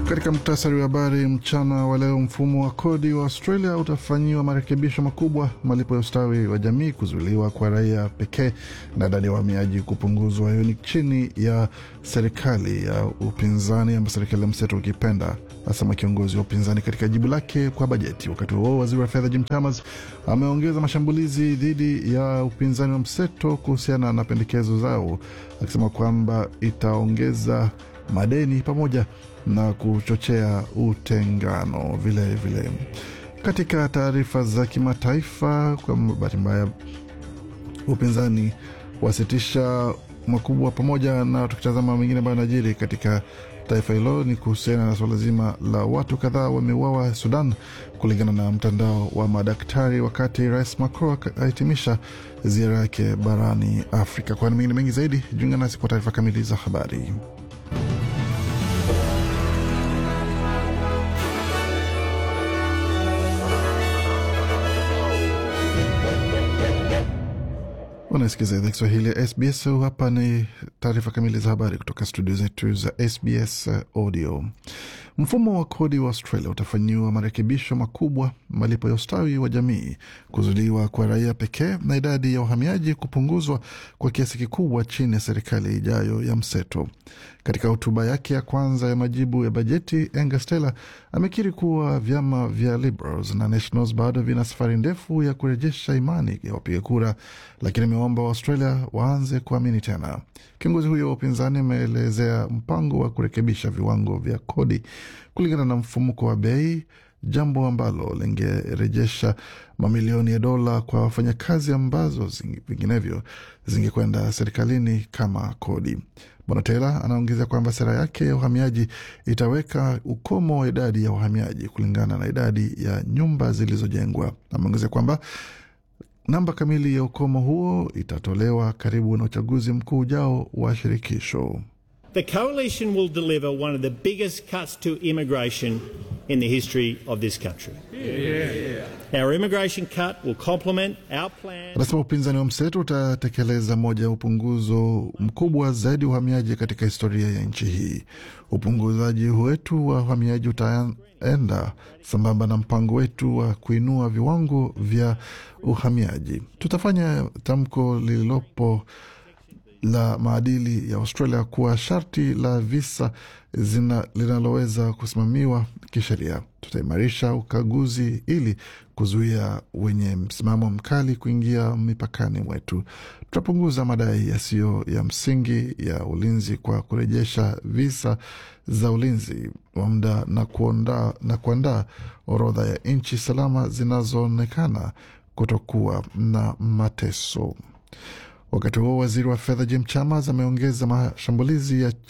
Katika muktasari wa habari mchana wa leo, mfumo wa kodi wa Australia utafanyiwa marekebisho makubwa, malipo ya ustawi wa jamii kuzuiliwa kwa raia pekee, na idadi ya wahamiaji kupunguzwa. Hiyo ni chini ya serikali ya upinzani ama serikali ya mseto ukipenda, asema kiongozi wa upinzani katika jibu lake kwa bajeti. Wakati huo waziri wa fedha Jim Chalmers ameongeza mashambulizi dhidi ya upinzani wa mseto kuhusiana na pendekezo zao, akisema kwamba itaongeza madeni pamoja na kuchochea utengano vilevile vile. Katika taarifa za kimataifa, kwa bahati mbaya upinzani wasitisha makubwa, pamoja na tukitazama mengine ambayo yanajiri katika taifa hilo ni kuhusiana na suala zima la watu kadhaa wameuawa Sudan, kulingana na mtandao wa madaktari, wakati Rais Macron ahitimisha ziara yake barani Afrika. Kwani mengine mengi zaidi, jiunga nasi kwa taarifa kamili za habari. Unasikiza idhaa Kiswahili ya SBS. Hapa ni taarifa kamili za habari kutoka studio zetu za SBS Audio. Mfumo wa kodi wa Australia utafanyiwa marekebisho makubwa, malipo ya ustawi wa jamii kuzuiliwa kwa raia pekee, na idadi ya wahamiaji kupunguzwa kwa kiasi kikubwa chini ya serikali ijayo ya mseto. Katika hotuba yake ya kwanza ya majibu ya bajeti, Angus Taylor amekiri kuwa vyama vya Liberals na Nationals bado vina safari ndefu ya kurejesha imani ya wapiga kura, lakini ameomba Waaustralia waanze kuamini tena. Kiongozi huyo wa upinzani ameelezea mpango wa kurekebisha viwango vya kodi kulingana na mfumuko wa bei, jambo ambalo lingerejesha mamilioni ya dola kwa wafanyakazi ambazo zingi, vinginevyo zingekwenda serikalini kama kodi. Bwana Taylor anaongezea kwamba sera yake ya uhamiaji itaweka ukomo wa idadi ya wahamiaji kulingana na idadi ya nyumba zilizojengwa. Ameongezea kwamba namba kamili ya ukomo huo itatolewa karibu na uchaguzi mkuu ujao wa shirikisho. The coalition will deliver one of the biggest cuts to immigration in the history of this country. Yeah. Our immigration cut will complement our plan. Anasema upinzani wa mseto utatekeleza moja ya upunguzo mkubwa zaidi wa uhamiaji katika historia ya nchi hii. Upunguzaji wetu wa uhamiaji utaenda sambamba na mpango wetu wa kuinua viwango vya uhamiaji. Tutafanya tamko lililopo la maadili ya Australia kuwa sharti la visa zina linaloweza kusimamiwa kisheria. Tutaimarisha ukaguzi ili kuzuia wenye msimamo mkali kuingia mipakani mwetu. Tutapunguza madai yasiyo ya msingi ya ulinzi kwa kurejesha visa za ulinzi wa muda na kuandaa na kuandaa orodha ya nchi salama zinazoonekana kutokuwa na mateso. Wakati huo waziri wa fedha Jim Chalmers ameongeza mashambulizi ya